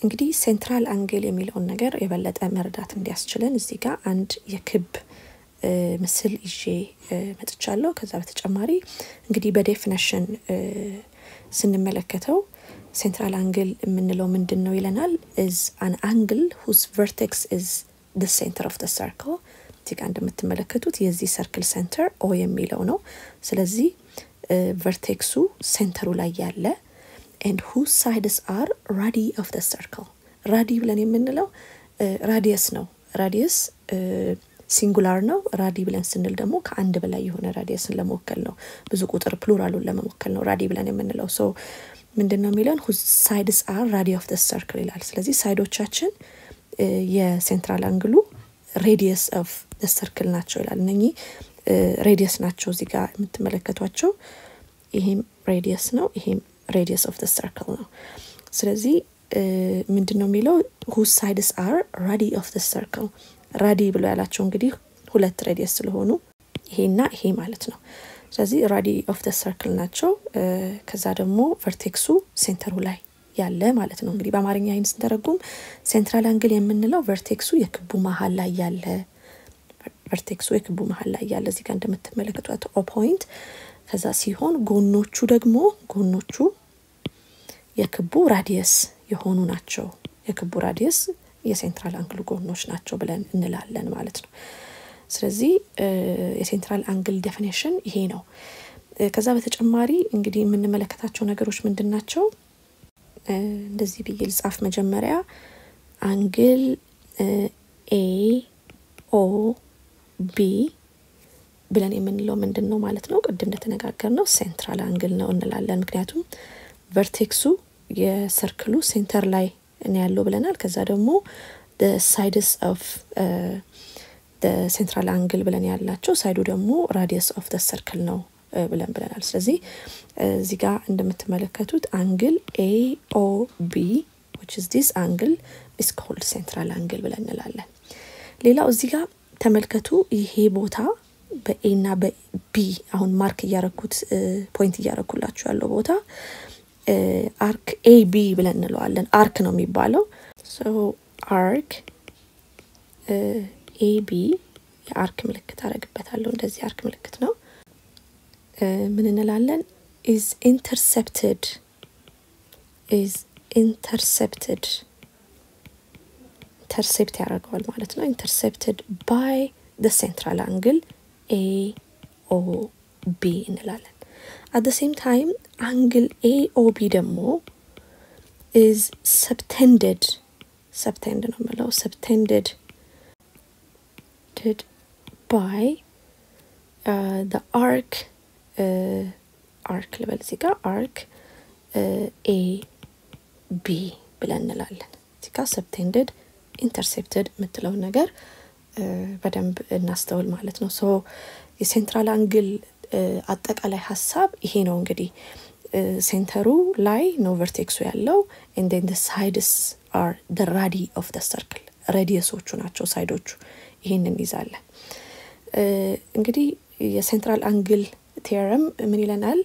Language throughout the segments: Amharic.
እንግዲህ ሴንትራል አንግል የሚለውን ነገር የበለጠ መረዳት እንዲያስችለን እዚህ ጋር አንድ የክብ ምስል ይዤ መጥቻለሁ። ከዛ በተጨማሪ እንግዲህ በዴፊኒሽን ስንመለከተው ሴንትራል አንግል የምንለው ምንድን ነው ይለናል። ኢዝ አን አንግል ሁዝ ቨርቴክስ ኢዝ ደ ሴንተር ኦፍ ደ ሰርክል። እዚህ ጋር እንደምትመለከቱት የዚህ ሰርክል ሴንተር ኦ የሚለው ነው። ስለዚህ ቨርቴክሱ ሴንተሩ ላይ ያለ ኤንድ ሁዝ ሳይድስ አር ራዲ ኦፍ ደ ሰርክል። ራዲ ብለን የምንለው ራዲየስ ነው። ራዲየስ ሲንጉላር ነው። ራዲ ብለን ስንል ደግሞ ከአንድ በላይ የሆነ ራዲየስን ለመወከል ነው። ብዙ ቁጥር ፕሉራሉን ለመወከል ነው ራዲ ብለን የምንለው። ሶ ምንድን ነው የሚለን ሁዝ ሳይድስ አር ራዲ ኦፍ ደ ሰርክል ይላል። ስለዚህ ሳይዶቻችን የሴንትራል አንግሉ ሬዲየስ ኦፍ ደ ሰርክል ናቸው ይላል። እነኚህ ሬዲየስ ናቸው እዚህ ጋር የምትመለከቷቸው። ይሄም ሬዲየስ ነው፣ ይሄም ሬዲየስ ኦፍ ደ ሰርክል ነው። ስለዚህ ምንድን ነው የሚለው ሁዝ ሳይድስ አር ራዲ ኦፍ ደ ሰርክል ራዲ ብሎ ያላቸው እንግዲህ ሁለት ሬዲየስ ስለሆኑ ይሄና ይሄ ማለት ነው። ስለዚህ ራዲ ኦፍ ደ ሰርክል ናቸው። ከዛ ደግሞ ቨርቴክሱ ሴንተሩ ላይ ያለ ማለት ነው። እንግዲህ በአማርኛ ይህን ስንተረጉም ሴንትራል አንግል የምንለው ቨርቴክሱ የክቡ መሀል ላይ ያለ ቨርቴክሱ የክቡ መሀል ላይ ያለ እዚህ ጋር እንደምትመለከቷት ኦ ፖይንት ከዛ ሲሆን ጎኖቹ ደግሞ ጎኖቹ የክቡ ራዲየስ የሆኑ ናቸው። የክቡ ራዲየስ የሴንትራል አንግል ጎኖች ናቸው ብለን እንላለን ማለት ነው። ስለዚህ የሴንትራል አንግል ዴፊኔሽን ይሄ ነው። ከዛ በተጨማሪ እንግዲህ የምንመለከታቸው ነገሮች ምንድን ናቸው? እንደዚህ ብዬ ልጻፍ። መጀመሪያ አንግል ኤ ኦ ቢ ብለን የምንለው ምንድን ነው ማለት ነው? ቅድም እንደተነጋገር ነው ሴንትራል አንግል ነው እንላለን። ምክንያቱም ቨርቴክሱ የሰርክሉ ሴንተር ላይ ነው ያለው ብለናል። ከዛ ደግሞ ሳይድስ ኦፍ ሴንትራል አንግል ብለን ያላቸው ሳይዱ ደግሞ ራዲየስ ኦፍ ደ ሰርክል ነው ብለን ብለናል። ስለዚህ እዚህ ጋር እንደምትመለከቱት አንግል ኤ ኦ ቢ ዊች ኢዝ ዲስ አንግል ኢስ ኮልድ ሴንትራል አንግል ብለን እንላለን። ሌላው እዚህ ጋር ተመልከቱ። ይሄ ቦታ በኤ እና በቢ አሁን ማርክ እያረኩት ፖይንት እያረኩላችሁ ያለው ቦታ አርክ ኤ ቢ ብለን እንለዋለን። አርክ ነው የሚባለው። አርክ ኤ ቢ የአርክ ምልክት አረግበታለሁ። እንደዚህ አርክ ምልክት ነው። ምን እንላለን? ኢዝ ኢንተርሴፕትድ ኢዝ ኢንተርሴፕትድ ኢንተርሴፕት ያደርገዋል ማለት ነው። ኢንተርሴፕትድ ባይ ደ ሴንትራል አንግል ኤ ኦ ቢ እንላለን። አት ሴም ታይም አንግል ኤ ኦ ቢ ደግሞ ኢዝ ሰብቴንድድ ሰብቴንድ ነው የምለው ሰብቴንድድ ባይ ደ አርክ አርክ ልበል እዚህ ጋር አርክ ኤ ቢ ብለን እንላለን። እዚህ ጋር ሰብቴንድድ ኢንተርሴፕትድ የምትለውን ነገር በደንብ እናስተውል ማለት ነው። ሶ የሴንትራል አንግል አጠቃላይ ሀሳብ ይሄ ነው እንግዲህ ሴንተሩ ላይ ነው ቨርቴክሱ ያለው ኤንዴን ሳይድስ አር ደ ራዲ ኦፍ ደ ሰርክል ሬዲየሶቹ ናቸው ሳይዶቹ። ይሄን እንይዛለን። እንግዲህ የሴንትራል አንግል ቴረም ምን ይለናል?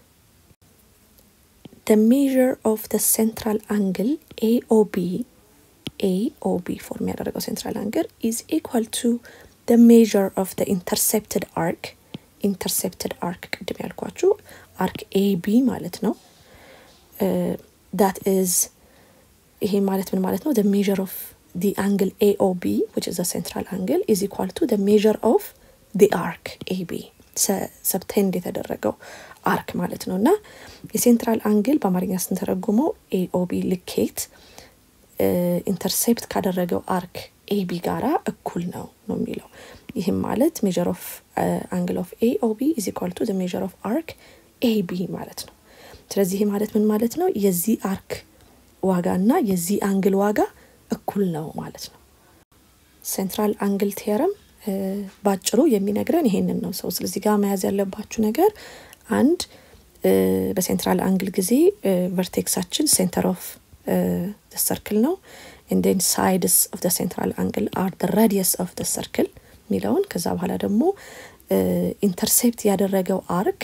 the measure of the central angle AOB AOB ፎርም ያደረገው ሴንትራል አንግል is equal to the measure of the intercepted arc intercepted arc ቅድም ያልኳችሁ አርክ ኤቢ ማለት ነው that is ይሄ ማለት ምን ማለት ነው the measure of the angle AOB which is the central angle is equal to the measure of the arc AB ሰብቴንድ የተደረገው አርክ ማለት ነው እና የሴንትራል አንግል በአማርኛ ስንተረጉመው ኤኦቢ ልኬት ኢንተርሴፕት ካደረገው አርክ ኤቢ ጋራ እኩል ነው ነው የሚለው ይህም ማለት ሜር ኦፍ አንግል ኦፍ ኤኦቢ ኢዝ ኢኳል ቱ ሜር ኦፍ አርክ ኤቢ ማለት ነው ስለዚህ ይህ ማለት ምን ማለት ነው የዚህ አርክ ዋጋ እና የዚህ አንግል ዋጋ እኩል ነው ማለት ነው ሴንትራል አንግል ቴረም ባጭሩ የሚነግረን ይሄንን ነው ሰው ስለዚህ ጋር መያዝ ያለባችሁ ነገር አንድ በሴንትራል አንግል ጊዜ ቨርቴክሳችን ሴንተር ኦፍ ሰርክል ነው ንዴን ሳይድስ ኦፍ ሴንትራል አንግል አር ራዲየስ ኦፍ ሰርክል የሚለውን ከዛ በኋላ ደግሞ ኢንተርሴፕት ያደረገው አርክ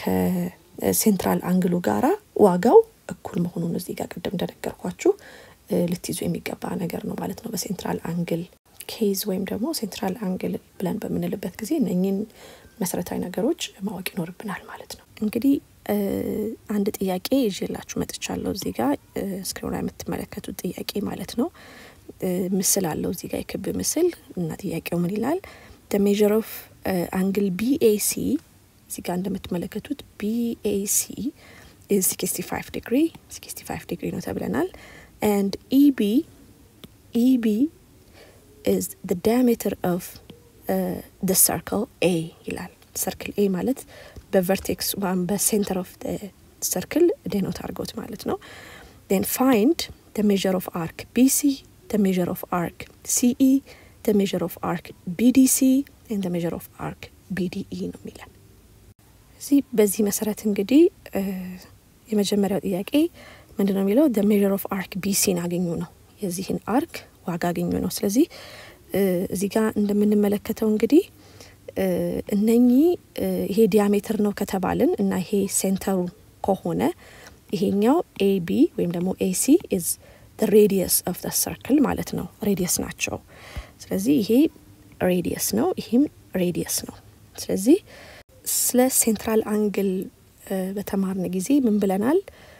ከሴንትራል አንግሉ ጋራ ዋጋው እኩል መሆኑን እዚህ ጋር ቅድም እንደነገርኳችሁ ልትይዙ የሚገባ ነገር ነው ማለት ነው። በሴንትራል አንግል ኬዝ ወይም ደግሞ ሴንትራል አንግል ብለን በምንልበት ጊዜ እነኝን መሰረታዊ ነገሮች ማወቅ ይኖርብናል ማለት ነው። እንግዲህ አንድ ጥያቄ ይዤላችሁ መጥቻለሁ። እዚህ ጋር ስክሪኑ ላይ የምትመለከቱት ጥያቄ ማለት ነው። ምስል አለው እዚህ ጋር የክብ ምስል እና ጥያቄው ምን ይላል? ደ ሜዥር ኦፍ አንግል ቢኤሲ እዚህ ጋር እንደምትመለከቱት ቢኤሲ ኢዝ 65 ዲግሪ 65 ዲግሪ ነው ተብለናል። ኤንድ ኢቢ ኢቢ ኢዝ ደ ዳያሜትር ኦፍ ደ ሰርክል ኤ ይላል። ሰርክል ኤ ማለት በቨርቴክስ ወይም በሴንተር ኦፍ ሰርክል ዴኖት አድርጎት ማለት ነው። ን ፋይንድ ደ ሜዥር ኦፍ አርክ ቢሲ ደ ሜዥር ኦፍ አርክ ሲኢ ደ ሜዥር ኦፍ አርክ ቢዲሲ ን ደ ሜዥር ኦፍ አርክ ቢዲኢ ነው የሚለን። እዚህ በዚህ መሰረት እንግዲህ የመጀመሪያው ጥያቄ ምንድን ነው የሚለው ደ ሜዥር ኦፍ አርክ ቢሲን አገኙ ነው። የዚህን አርክ ዋጋ አገኙ ነው። ስለዚህ እዚህ ጋር እንደምንመለከተው እንግዲህ እነኚህ ይሄ ዲያሜትር ነው ከተባልን እና ይሄ ሴንተሩ ከሆነ ይሄኛው ኤቢ ወይም ደግሞ ኤሲ ኢዝ ሬዲየስ ኦፍ ደ ሰርክል ማለት ነው። ሬዲየስ ናቸው። ስለዚህ ይሄ ሬዲየስ ነው፣ ይህም ሬዲየስ ነው። ስለዚህ ስለ ሴንትራል አንግል በተማርን ጊዜ ምን ብለናል?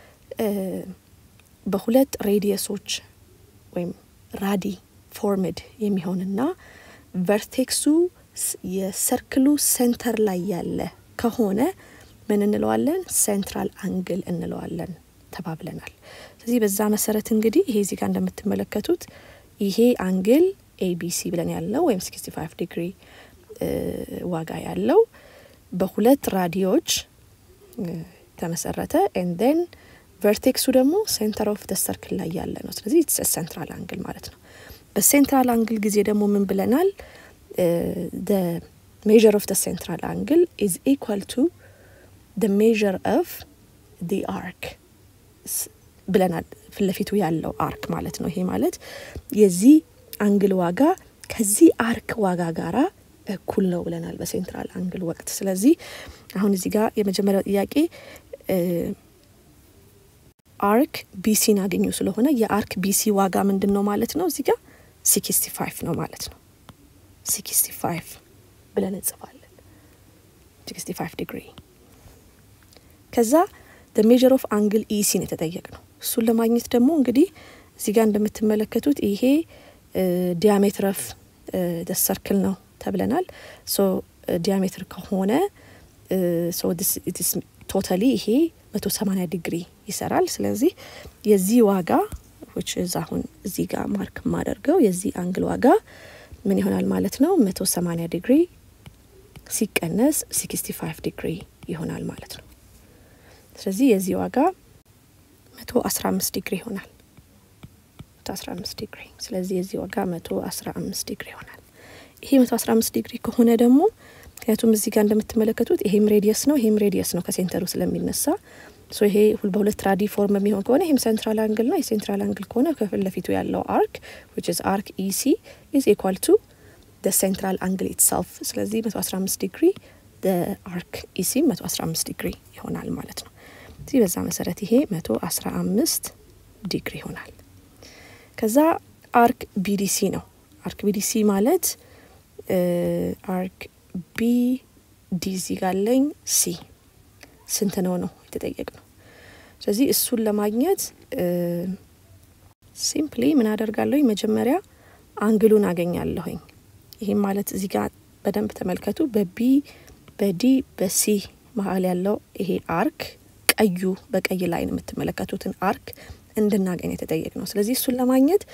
በሁለት ሬዲየሶች ወይም ራዲ ፎርምድ የሚሆንና ቨርቴክሱ የሰርክሉ ሴንተር ላይ ያለ ከሆነ ምን እንለዋለን? ሴንትራል አንግል እንለዋለን ተባብለናል። ስለዚህ በዛ መሰረት እንግዲህ ይሄ እዚህ ጋር እንደምትመለከቱት ይሄ አንግል ኤቢሲ ብለን ያለው ወይም 65 ዲግሪ ዋጋ ያለው በሁለት ራዲዮች ተመሰረተ ኤንደን ቨርቴክሱ ደግሞ ሴንተር ኦፍ ደ ሰርክል ላይ ያለ ነው። ስለዚህ ሴንትራል አንግል ማለት ነው። በሴንትራል አንግል ጊዜ ደግሞ ምን ብለናል? ደ ሜዥር ኦፍ ደ ሴንትራል አንግል ኢዝ ኢኳል ቱ ደ ሜዥር ኦፍ ዲ አርክ ብለናል። ፊት ለፊቱ ያለው አርክ ማለት ነው። ይሄ ማለት የዚህ አንግል ዋጋ ከዚህ አርክ ዋጋ ጋራ እኩል ነው ብለናል በሴንትራል አንግል ወቅት። ስለዚህ አሁን እዚህ ጋር የመጀመሪያው ጥያቄ አርክ ቢሲን አገኙ ስለሆነ የአርክ ቢሲ ዋጋ ምንድን ነው ማለት ነው? እዚህ ጋር ሲክስቲ ፋይቭ ነው ማለት ነው። ሲክስቲ ፋይቭ ብለን እንጽፋለን። ሲክስቲ ፋይቭ ዲግሪ ከዛ ደ ሜዥር ኦፍ አንግል ኢሲን የተጠየቅ ነው። እሱን ለማግኘት ደግሞ እንግዲህ እዚህ ጋር እንደምትመለከቱት ይሄ ዲያሜትር ኦፍ ደ ሰርክል ነው ተብለናል። ሶ ዲያሜትር ከሆነ ቶታሊ ይሄ መቶ ሰማኒያ ዲግሪ ይሰራል። ስለዚህ የዚህ ዋጋ ዊች እዛ አሁን እዚህ ጋር ማርክ የማደርገው የዚህ አንግል ዋጋ ምን ይሆናል ማለት ነው? መቶ ሰማኒያ ዲግሪ ሲቀነስ ሲክስቲ ፋይቭ ዲግሪ ይሆናል ማለት ነው። ስለዚህ የዚህ ዋጋ መቶ አስራ አምስት ዲግሪ ይሆናል። መቶ አስራ አምስት ዲግሪ ስለዚህ የዚህ ዋጋ መቶ አስራ አምስት ዲግሪ ይሆናል። ይሄ መቶ አስራ አምስት ዲግሪ ከሆነ ደግሞ ምክንያቱም እዚህ ጋር እንደምትመለከቱት ይሄም ሬዲየስ ነው፣ ይሄም ሬዲየስ ነው ከሴንተሩ ስለሚነሳ ሶ ይሄ በሁለት ራዲ ፎርም የሚሆን ከሆነ ይሄም ሴንትራል አንግል ነው። የሴንትራል አንግል ከሆነ ከፊት ለፊቱ ያለው አርክ ዊች ኢዝ አርክ ኢሲ ኢዝ ኢኳል ቱ ደ ሴንትራል አንግል ኢትሰልፍ። ስለዚህ መቶ አስራ አምስት ዲግሪ አርክ ኢሲ መቶ አስራ አምስት ዲግሪ ይሆናል ማለት ነው። እዚህ በዛ መሰረት ይሄ መቶ አስራ አምስት ዲግሪ ይሆናል። ከዛ አርክ ቢዲሲ ነው። አርክ ቢዲሲ ማለት አርክ ቢ ዲዚ ጋለኝ ሲ ስንት ነው ነው የተጠየቅ ነው። ስለዚህ እሱን ለማግኘት ሲምፕሊ ምን አደርጋለሁኝ? መጀመሪያ አንግሉን አገኛለሁኝ። ይህም ማለት እዚህ ጋር በደንብ ተመልከቱ። በቢ በዲ በሲ መሀል ያለው ይሄ አርክ ቀዩ በቀይ ላይ ነው የምትመለከቱትን አርክ እንድናገኝ የተጠየቅ ነው። ስለዚህ እሱን ለማግኘት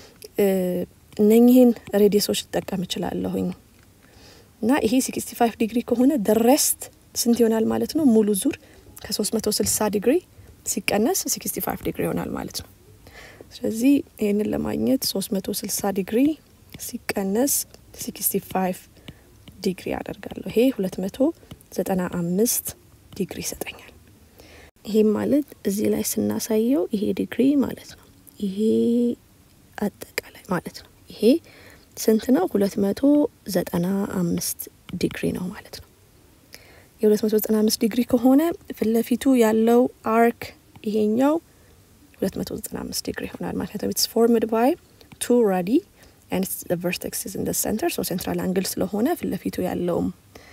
እነኚህን ሬዲየሶች ልጠቀም እችላለሁኝ እና ይሄ ሲክስቲ ፋይቭ ዲግሪ ከሆነ ደረስት ስንት ይሆናል ማለት ነው? ሙሉ ዙር ከሶስት መቶ ስልሳ ዲግሪ ሲቀነስ ሲክስቲ ፋይቭ ዲግሪ ይሆናል ማለት ነው። ስለዚህ ይህንን ለማግኘት ሶስት መቶ ስልሳ ዲግሪ ሲቀነስ ሲክስቲ ፋይቭ ዲግሪ አደርጋለሁ። ይሄ ሁለት መቶ ዘጠና አምስት ዲግሪ ይሰጠኛል። ይሄም ማለት እዚህ ላይ ስናሳየው ይሄ ዲግሪ ማለት ነው። ይሄ አጠቃላይ ማለት ነው። ይሄ ስንት ነው? ሁለት መቶ ዘጠና አምስት ዲግሪ ነው ማለት ነው። የሁለት መቶ ዘጠና አምስት ዲግሪ ከሆነ ፊት ለፊቱ ያለው አርክ ይሄኛው 295 ዲግሪ ይሆናል። ምክንያቱም ኢትስ ፎርምድ ባይ ቱ ራዲ ኤንድ ቨርቴክስ ኢዝ ኢን ደ ሴንተር ሶ ሴንትራል አንግል ስለሆነ ፊት ለፊቱ ያለውም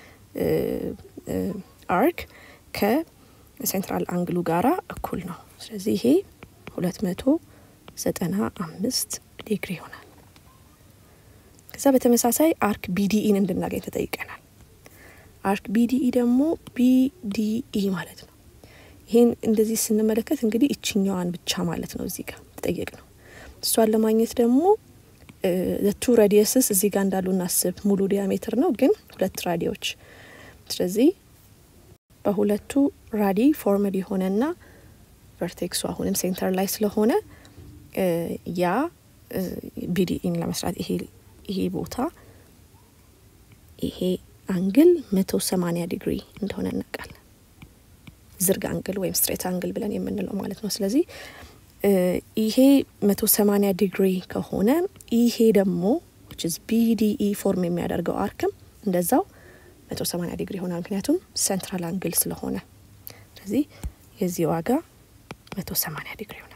አርክ ከሴንትራል አንግሉ ጋራ እኩል ነው። ስለዚህ ይሄ ሁለት መቶ ዘጠና አምስት ዲግሪ ይሆናል። ከዛ በተመሳሳይ አርክ ቢዲኢን እንድናገኝ ተጠይቀናል። አርክ ቢዲኢ ደግሞ ቢዲኢ ማለት ነው። ይህን እንደዚህ ስንመለከት እንግዲህ እችኛዋን ብቻ ማለት ነው እዚህ ጋር ተጠየቅ ነው። እሷን ለማግኘት ደግሞ ቱ ራዲየስስ እዚህ ጋር እንዳሉ እናስብ። ሙሉ ዲያሜትር ነው ግን ሁለት ራዲዎች። ስለዚህ በሁለቱ ራዲ ፎርምድ የሆነና ቨርቴክሱ አሁንም ሴንተር ላይ ስለሆነ ያ ቢዲኢን ለመስራት ይሄ ይሄ ቦታ ይሄ አንግል መቶ ሰማኒያ ዲግሪ እንደሆነ እናውቃለን። ዝርግ አንግል ወይም ስትሬት አንግል ብለን የምንለው ማለት ነው። ስለዚህ ይሄ መቶ ሰማኒያ ዲግሪ ከሆነ ይሄ ደግሞ ቢዲኢ ፎርም የሚያደርገው አርክም እንደዛው መቶ ሰማኒያ ዲግሪ ይሆናል። ምክንያቱም ሴንትራል አንግል ስለሆነ። ስለዚህ የዚህ ዋጋ መቶ ሰማኒያ ዲግሪ ይሆናል።